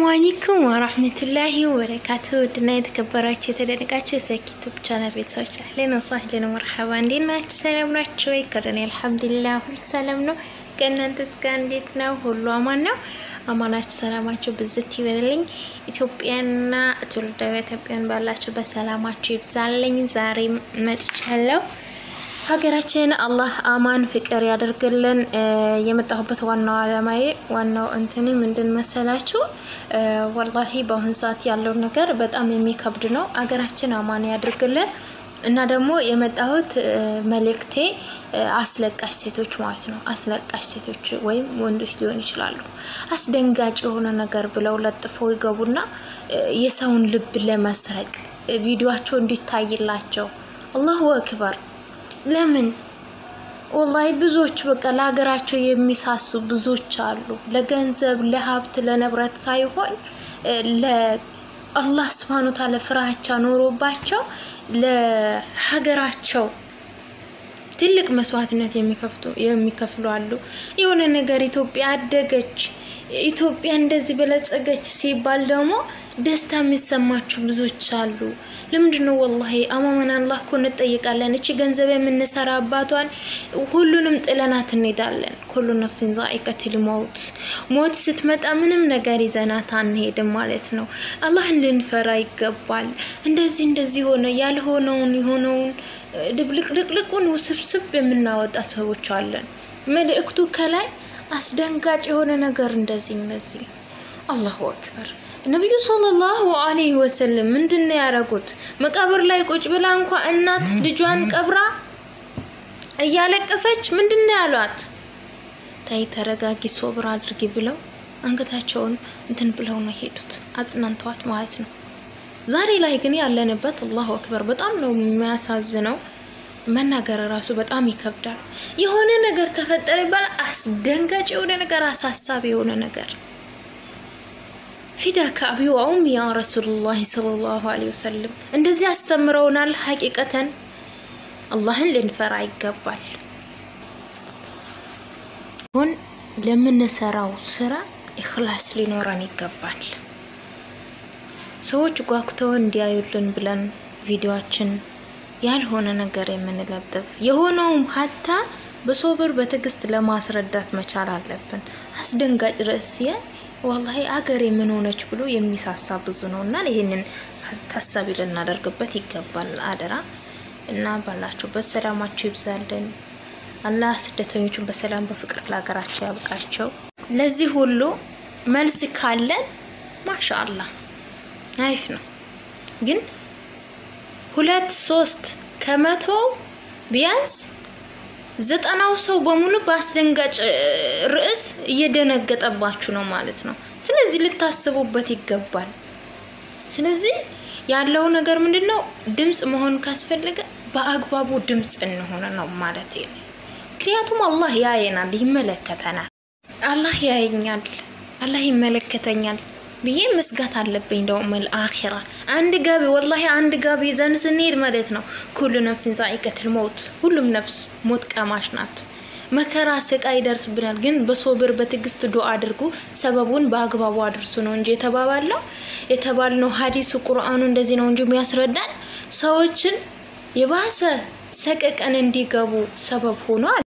አለይኩም ወራህመቱላሂ ወበረካቱ ውድና የተከበራችሁ የተደነቃችሁ የሰኪቱብ ቻናል ቤተሰቦች አህለን ወሳህለን መርሐባ፣ እንዴት ናችሁ? ሰላም ናችሁ ወይ? ከደኔ አልሐምዱሊላህ ሁሉ ሰላም ነው። ከእናንተ እስከ እንዴት ነው? ሁሉ አማን ነው? አማናችሁ ሰላማችሁ ብዝት ይበልልኝ። ኢትዮጵያና ትውልዳዊ ኢትዮጵያን ባላችሁ በሰላማችሁ ይብዛልኝ። ዛሬ መጥቻለሁ። ሀገራችን አላህ አማን ፍቅር ያደርግልን። የመጣሁበት ዋናው አላማዬ ዋናው እንትኒ ምንድን መሰላችሁ? ወላሂ በአሁኑ ሰዓት ያለው ነገር በጣም የሚከብድ ነው። ሀገራችን አማን ያደርግልን እና ደግሞ የመጣሁት መልእክቴ አስለቃሽ ሴቶች ማለት ነው። አስለቃሽ ሴቶች ወይም ወንዶች ሊሆን ይችላሉ። አስደንጋጭ የሆነ ነገር ብለው ለጥፈው ይገቡና የሰውን ልብ ለመስረቅ ቪዲዮቸው እንዲታይላቸው አላሁ አክበር ለምን ወላሂ ብዙዎች በቃ ለሀገራቸው የሚሳሱ ብዙዎች አሉ። ለገንዘብ ለሀብት፣ ለንብረት ሳይሆን ለአላህ ስብሃነ ወተዓላ ፍራቻ ኖሮባቸው ለሀገራቸው ትልቅ መስዋዕትነት የሚከፍሉ አሉ። የሆነ ነገር ኢትዮጵያ አደገች፣ ኢትዮጵያ እንደዚህ በለጸገች ሲባል ደግሞ ደስታ የሚሰማችሁ ብዙዎች አሉ። ለምንድን ነው ወላሂ አማመን አላህ እኮ እንጠይቃለን። እቺ ገንዘብ የምንሰራባቷን ሁሉንም ጥለናት እንሄዳለን። ኩሉ ነፍሲን ዛኢቀቱል መውት፣ ሞት ስትመጣ ምንም ነገር ይዘናት አንሄድም ማለት ነው። አላህን ልንፈራ ይገባል። እንደዚህ እንደዚህ ሆነ ያልሆነውን የሆነውን ድብልቅልቅልቁን ውስብስብ የምናወጣ ሰዎች አለን። መልእክቱ ከላይ አስደንጋጭ የሆነ ነገር እንደዚህ እነዚህ አላሁ አክበር ነቢዩ ሰለላሁ አለይሂ ወሰለም ምንድን ነው ያደረጉት? መቃብር ላይ ቁጭ ብላ እንኳ እናት ልጇን ቀብራ እያለቀሰች ምንድን ነው ያሏት? ታይ ተረጋጊ፣ ሶብር አድርጊ ብለው አንገታቸውን እንትን ብለው ነው ሄዱት፣ አጽናንተዋት ማለት ነው። ዛሬ ላይ ግን ያለንበት አላሁ አክበር በጣም ነው የሚያሳዝነው። መናገር ራሱ በጣም ይከብዳል። የሆነ ነገር ተፈጠረ ይባላል። አስደንጋጭ የሆነ ነገር፣ አሳሳቢ የሆነ ነገር ፊዳ ከአቢ ወኡም ያ ረሱሉላህ ሰለላሁ ዐለይሂ ወሰለም እንደዚህ አስተምረውናል። ሀቂቀተን አላህን ልንፈራ ይገባል። ሁን ለምንሰራው ስራ ኢኽላስ ሊኖረን ይገባል። ሰዎች ጓጉተው እንዲያዩልን ብለን ቪዲዮችን ያልሆነ ነገር የምንለጥፍ የሆነውም ሀታ በሶብር በትዕግስት ለማስረዳት መቻል አለብን። አስደንጋጭ ርዕስ ወላሂ አገሬ ምን ሆነች ብሎ የሚሳሳ ብዙ ነው እና ይህንን ታሳቢ ልናደርግበት ይገባል። አደራ እና ባላችሁበት ሰላማችሁ ይብዛልን። አላህ ስደተኞቹን በሰላም በፍቅር ለሀገራቸው ያብቃቸው። ለዚህ ሁሉ መልስ ካለን ማሻአላህ አይፍ ነው። ግን ሁለት ሶስት ከመቶ ቢያንስ ዘጠናው ሰው በሙሉ በአስደንጋጭ ርዕስ እየደነገጠባችሁ ነው ማለት ነው። ስለዚህ ልታስቡበት ይገባል። ስለዚህ ያለው ነገር ምንድን ነው? ድምፅ መሆን ካስፈለገ በአግባቡ ድምፅ እንሆነ ነው ማለት ነው። ምክንያቱም አላህ ያየናል፣ ይመለከተናል። አላህ ያየኛል፣ አላህ ይመለከተኛል ብዬ መስጋት አለብኝ። ደግሞ አኺራ አንድ ጋቢ ወላሂ አንድ ጋቢ ይዘን ስንሄድ ማለት ነው ኩሉ ነፍሲን ዛኢቀቱል መውት፣ ሁሉም ነፍስ ሞት ቀማሽ ናት። መከራ ስቃይ ይደርስብናል። ግን በሶብር በትዕግስት ዱአ አድርጉ፣ ሰበቡን በአግባቡ አድርሱ ነው እንጂ የተባባለው የተባልነው ሀዲሱ ቁርአኑ እንደዚህ ነው እንጂ የሚያስረዳን ሰዎችን የባሰ ሰቀቀን እንዲገቡ ሰበብ ሆኗል።